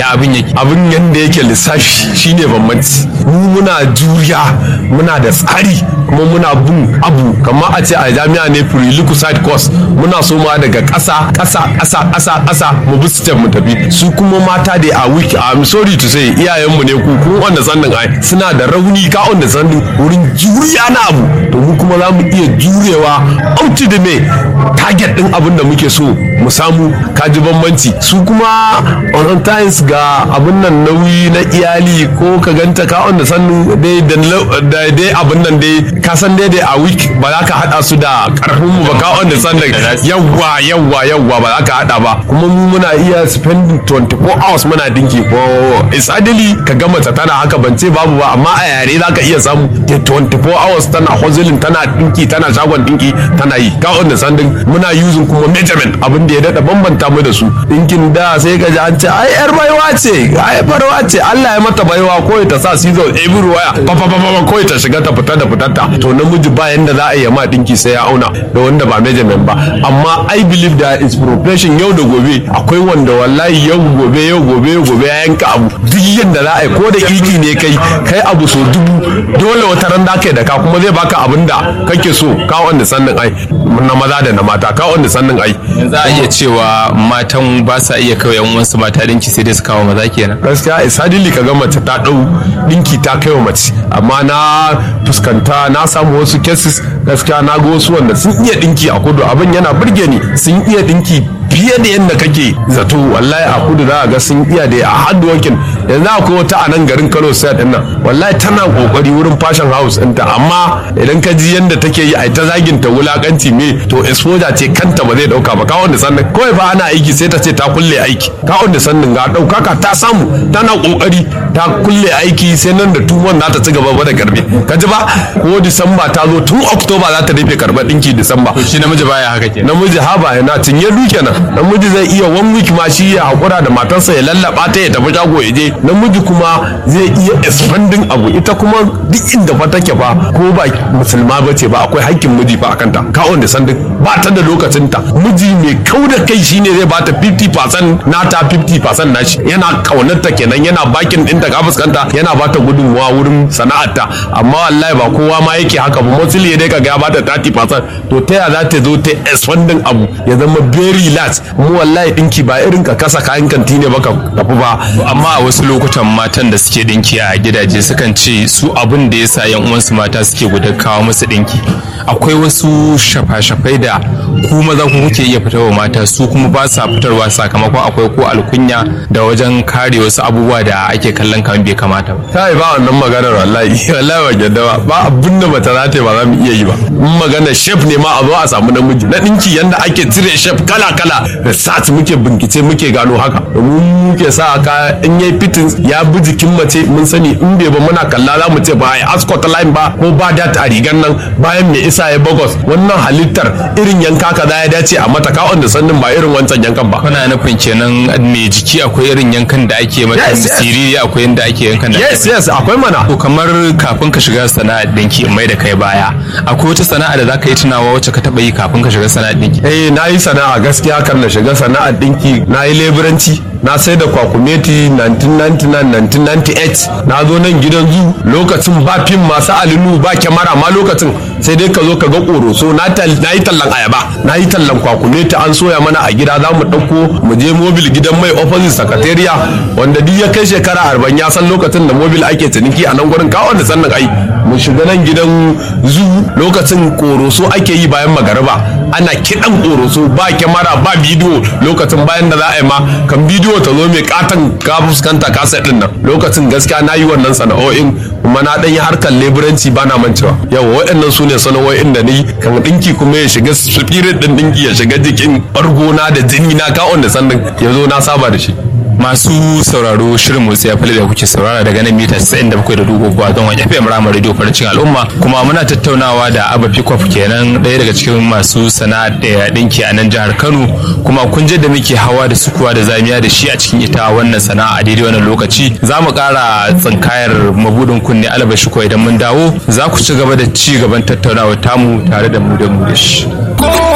ya abin yake abin yadda yake lissafi shine bambanci mu muna juriya muna da tsari kuma muna bin abu kamar a ce a jami'a ne pre-lucid course muna so ma daga ƙasa ƙasa ƙasa ƙasa ƙasa mu bi step mu tafi su kuma mata da a wiki I'm sorry to say iyayenmu ne ku kun wanda sannin ai suna da rauni ka wanda sannin wurin juriya na abu to mu kuma za mu iya jurewa out to the me target din abin da muke so mu samu kaji bambanci su kuma on times ga abin nan nauyi na iyali ko ka ganta ka wanda sannin dai da dai abin nan dai ka san dai a week ba za ka hada su da karfin mu ba ka wanda sannin yawwa yawwa yawwa ba za ka hada ba kuma mu muna iya spending 24 hours muna dinki ko isadili ka gama ta tana haka ban ce babu ba amma a yare za ka iya samu 24 hours tana hustling tana dinki tana shagon dinki tana yi ka wanda sannin muna using kuma measurement abin da ya dada bambanta mu da su dinkin da sai ka ji an ce ai yar baiwa ce ai barwa ce Allah ya mata baiwa ko ta sa season everywhere pa pa pa ko ta shiga ta fita da fitarta to namiji ba yanda za a yi ma dinki sai ya auna da wanda ba measurement ba amma i believe that is profession yau da gobe akwai wanda wallahi yau gobe yau gobe yau gobe ya yanka abu duk yanda za a yi ko da iki ne kai kai abu so dubu dole wata ran da kai da ka kuma zai baka abin da kake so ka wanda sannin ai na maza da na mata ka wanda sannin ai za a iya cewa matan ba sa iya kawai yan uwansu mata dinki sai dai su kawo maza kenan gaskiya isadili ka ga mace ta dau dinki ta kai wa mace amma na fuskanta na samu wasu cases gaskiya na ga wasu wanda sun iya dinki a kudu abin yana burge ni sun iya dinki fiye da yadda kake zato wallahi a kudu za a ga sun iya da a hard working yanzu akwai wata a nan garin Kano sai din nan wallahi tana kokari wurin fashion house ɗinta amma idan ka ji yadda take yi a ta zagin ta wulakanci me to exposure ce kanta ba zai dauka ba kawon da sannan kawai fa ana aiki sai ta ce ta kulle aiki kawon da sannan ga daukaka ta samu tana kokari ta kulle aiki sai nan da tumon za ta ci gaba ba da karbe ka ji ba ko disamba ta zo tun october za ta rufe karɓar ɗinki disamba shi namiji baya haka ke namiji haba yana cinye duke nan namiji zai iya one week ma shi ya hakura da matarsa ya lallaba ta ya tafi shago ya je namiji kuma zai iya expanding abu ita kuma duk inda fa take fa ko ba musulma ba ce ba akwai haƙƙin miji fa akan ta kawon da sandin ba ta da lokacin ta miji mai kau da kai shine zai ba ta 50% nata 50% nashi yana kaunar ta kenan yana bakin ɗinta ka fuskanta yana ba ta gudunmuwa wurin sana'arta amma wallahi ba kowa ma yake haka ba mostly ya dai ka ga ba ta 30% to ta ya za ta zo ta expanding abu ya zama very large mu wallahi dinki ba irin ka kasa kayan kanti ne baka tafi ba amma a wasu lokutan matan da suke dinki a gidaje sukan ce su abin da yasa yan uwansu mata suke gudun kawo musu dinki akwai wasu shafa-shafai da ku maza ku kuke iya fitarwa mata su kuma ba sa fitarwa sakamakon akwai ko alkunya da wajen kare wasu abubuwa da ake kallon kamar bai kamata ba kai ba wannan maganar wallahi wallahi ba yadda ba ba abin da mata za ta yi ba za mu iya yi ba in magana chef ne ma a zo a samu namiji na dinki yanda ake cire chef kala kala da sat muke bincike muke gano haka domin muke sa ka in yayi fitin ya bi jikin mace mun sani in bai ba muna kalla za mu ce ba ai ascot line ba ko ba dat a rigan nan bayan me isa ya bagos wannan halittar irin yanka kaza ya dace a mata ka wanda sannin ba irin wancan yankan ba kana nufin kenan mai jiki akwai irin yankan da ake mata Yes, yes. siriri akwai yanda ake yankan da ake yes yes akwai mana To kamar kafin ka shiga sana'ar dinki in mai da kai baya akwai wata sana'a da zaka yi tunawa wacce ka taba yi kafin ka shiga sana'ar dinki eh na yi sana'a gaskiya kan na shiga sana'ar dinki na yi leburanci na sai da kwakumeti 1999-1998 na zo nan gidan zu lokacin ba fim masu alinu ba kyamara ma lokacin sai dai ka zo ka ga ƙoroso na tal- na yi tallan ayaba na yi tallan kwakumeti an soya mana a gida za mu ɗauko mu je mobil gidan mai opposite sakatariya wanda duk ya kai shekara arba'in ya san lokacin da mobil ake ciniki a nan gurin kawon da sannan ai mu shiga nan gidan zu lokacin ƙoroso ake yi bayan magariba ana kiɗan ƙoroso ba kyamara ba bidiyo lokacin bayan da za a yi ma kan bidiyo ta zo mai katon ka fuskanta kasa ɗin nan lokacin gaskiya na yi wannan sana'o'in kuma na ɗan yi harkar leburanci ba na mancewa yawa waɗannan su ne sana'o'in da ni kan ɗinki kuma ya shiga spirit ɗin ɗinki ya shiga jikin ɓargona da jini na kawon da sannan ya zo na saba da shi masu sauraro shirin motsi ya fili da kuke saurara daga nan mita 97 da dubu a don wani fm rama radio farcin al'umma kuma muna tattaunawa da abba pikof kenan ɗaya daga cikin masu sana'ar da ɗinki a nan jihar kano kuma kun je da muke hawa da sukuwa da zamiya da shi a cikin ita wannan sana'a a daidai wannan lokaci za mu ƙara tsinkayar mabudin kunne albashi ko idan mun dawo za ku ci gaba da ci gaban tattaunawa tamu tare da mu da mu da shi